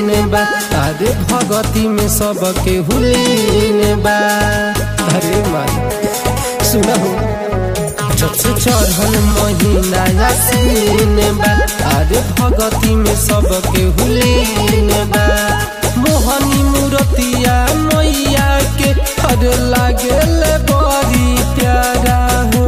लीन बा अरे भगती में सबके हुलीन बा अरे माँ सुनहो जब से चढ़ल महीना यासीन बा अरे भगती में सबके हुलीन बा मोहनी मूर्तिया मैया के अरे लागेल बड़ी प्यारा हो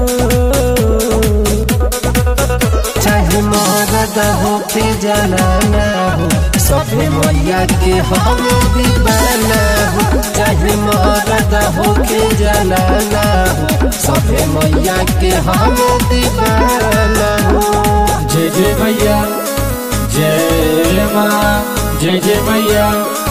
चाहे मरद हो के जनाना हो सभे मैया के हम दीवाना हो चाहे मरद हो के जनाना हो सभे मैया के हम दीवाना हो जय जय मैया जय माँ जय जय मैया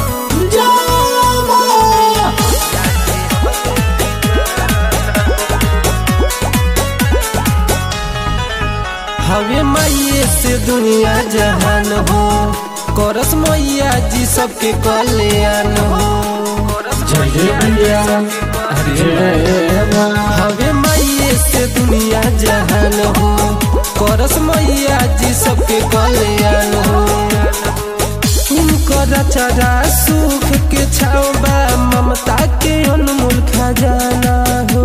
हवे मैये से दुनिया जहान हो करस मैया जी सबके कल्याण हो जय जय मैया जय माँ हवे मैये से दुनिया जहान हो करस मैया जी सबके कल्याण हो उनकर चरा सुख के छावा ममता के अनमोल खजाना हो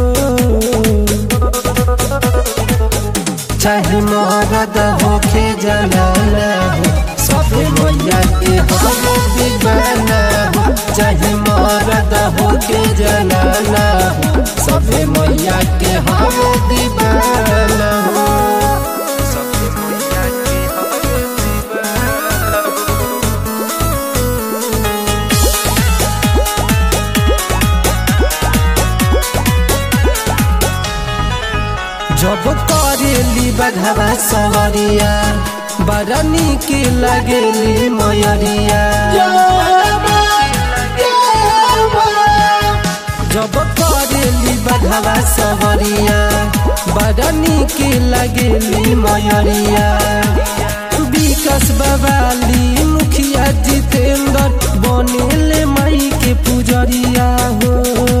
चाहे मरद होके जनाना हो सभे मैया के हम दीवाना हो चाहे मरद होके जनाना हो सभे मैया के हम दीवाना हो सभे मैया के हम दीवाना हो जब करेली बधवा सवरिया बड़ा निक लगेली मयरिया जब करेली बधवा सवरिया बड़ा निक लगेली मयरिया विकास बवाली मुखिया जितेंद्र बनेले माई के पुजरिया हो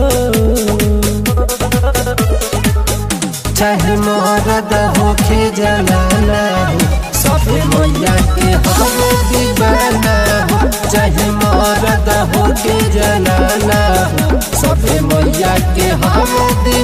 चाहे मरद होके जनाना हो सभे मैया के हम दीवाना हो चाहे मरद होके जनाना हो सभे मैया के हम दीवाना